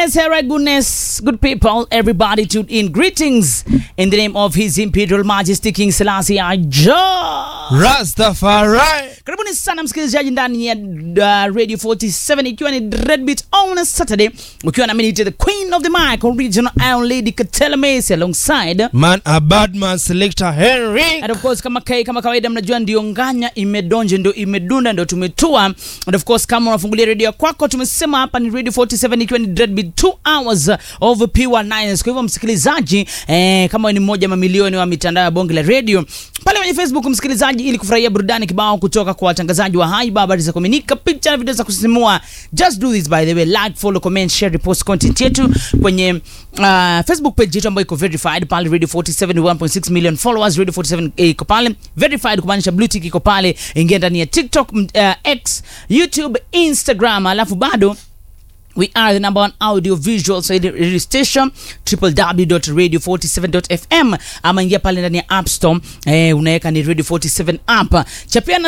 Yes, Hera, goodness, good people, everybody tuned in. Greetings in the name of His Imperial Majesty King Selassie Aja. Rastafari. Karibuni sana msikilizaji ndani ya uh, Radio 47 ikiwa ni Dreadbeat on a Saturday, ukiwa na mimi the Queen of the Mic, original Iron Lady Katela Macy alongside Man a bad man selector Henry. And of course kama kai, kama kawaida mnajua ndio nganya imedonje ndio imedunda ndio tumetua and of course kama unafungulia redio kwako tumesema hapa ni radio 47 ikiwa ni Dreadbeat 2 hours of pure nines kwa hivyo msikilizaji eh, kama ni mmoja mamilioni wa mitandao ya bonge la radio pale kwenye Facebook msikilizaji ili kufurahia burudani kibao kutoka kwa watangazaji wa haiba habari za kuaminika picha na video za kusisimua just do this by the way like follow comment share repost content yetu kwenye uh, Facebook page yetu ambayo iko verified pale radio 47 1.6 million followers radio 47 iko pale verified kumaanisha blue tick iko pale ingia ndani ya TikTok uh, X YouTube Instagram alafu bado We are the number one audio visual radio station www.radio47.fm ama ingia pale ndani ya App Store eh, unaweka ni Radio 47 app. Chapiana